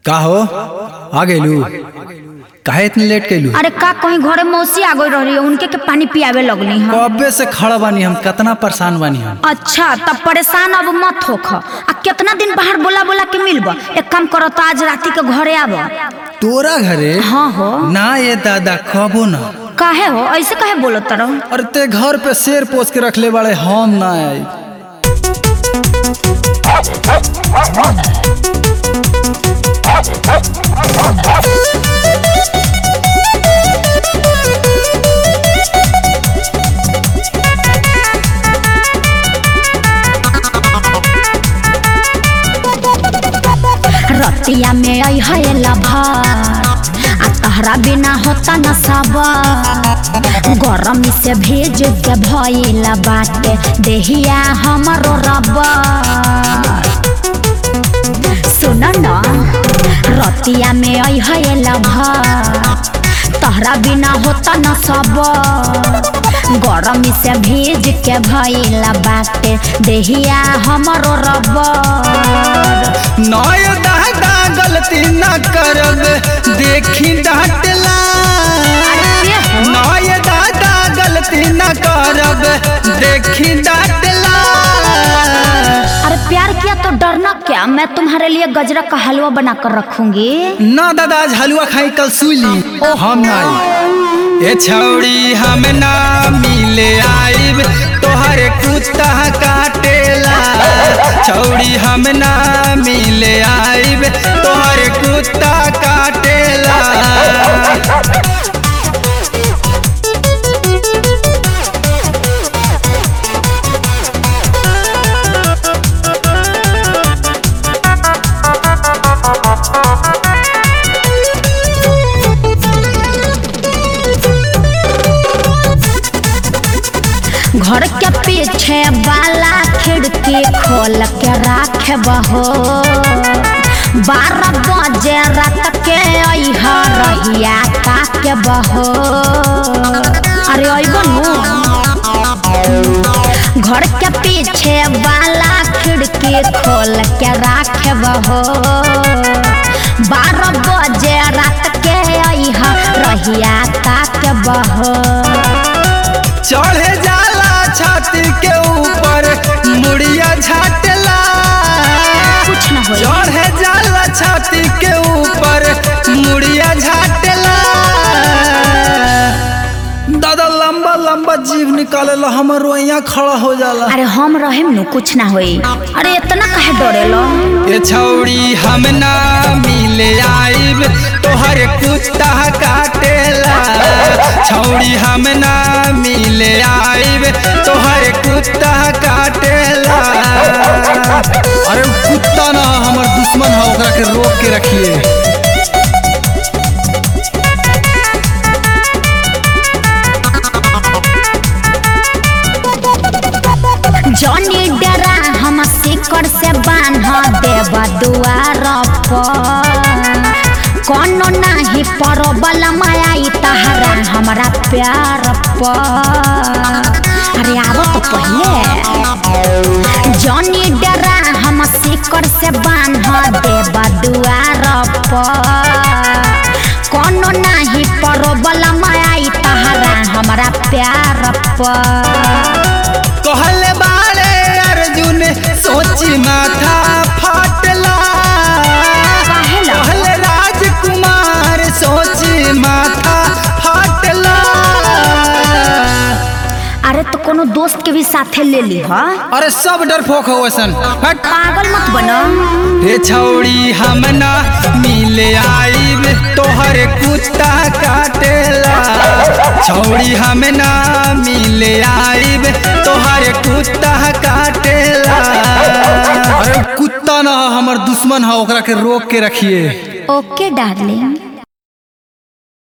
का हो आ गइलू काहे इतनी लेट कैलू अरे का कहीं घरे मौसी आ गई रही उनके के पानी पियावे लगली हम कब्बे से खड़ा बानी हम कितना परेशान बानी हम अच्छा तब परेशान अब मत होख आ कितना दिन बाहर बोला बोला के मिलब एक काम करो तो आज राती के घरे आब तोरा घरे हाँ हो ना ये दादा कबो ना काहे हो ऐसे काहे बोलो तरो अरे ते घर पे शेर पोस के रखले बाड़े हम ना आई रतिया में आई है लभार आ तहरा बिना होता न सबर गरमी से भेज के भइला बाटे देहिया हमरो रबर सुन न रतिया में आई है लभार तहरा बिना होता न सबर गरमी से भेज के भइला बाटे देहिया हमरो रबर नय दादा गलती ना करब देखी डांटला नय दादा गलती ना करब देखी डांटला अरे प्यार किया तो डरना क्या मैं तुम्हारे लिए गजरा का हलवा बना कर रखूंगी ना दादा आज हलवा खाई कल सुली हम ना आई ए छौड़ी हम ना मिले आइब तोहरे कुत्ता काटेला छौड़ी हम ना मिले आइब तोहरे कुत्ता काटेला घर के पीछे वाला खिड़की खोल के राखे बहो बारह बजे रात के अह रहिया के बहो अरे अबनू घर के पीछे वाला खिड़की खोल के राखे बहो बारह बजे रात के अह रहिया के बहो चढ़े जाला छाती के ऊपर मुड़िया झाटला कुछ न होई चढ़े जाला छाती के ऊपर मुड़िया झाटला दादा लंबा लंबा जीव निकालेला हमर रोइया खड़ा हो जाला अरे हम रहेम नु कुछ ना होई अरे इतना काहे डरेलो ए छौड़ी हम ना मिले आइब तोहर कुत्ता काटेला छौड़ी हम ना मिले आइब तोहर कुत्ता काटेला अरे उ कुत्ता ना हमर दुश्मन है ओकरा के रोक के रखिए जॉनी डरा हम सिकड़ से बांध देब दुआर पर कोनो नाही परबल मायाई तहरा हमरा प्यार पर अरे आवो तो पहले जॉनी डरा हम सिकड़ से बांध देब दुआर पर कोनो नाही परबल मायाई तहरा हमरा प्यार पर कहले बारे अर्जुन सोची माथा फाटला काहेला? कहले राजकुमार सोची माथा फाटला अरे तो कोनो दोस्त के भी साथे ले ली हा अरे सब डरपोक हो वैसन हट पागल मत बनो हे छौड़ी हम ना मिले आइब तोहर कुत्ता काटेला छौड़ी हम ना मिले आइब तोहर कुत्ता काटेला अरे कुत्ता ना हमर दुश्मन है ओकरा के रोक के रखिए ओके डार्लिंग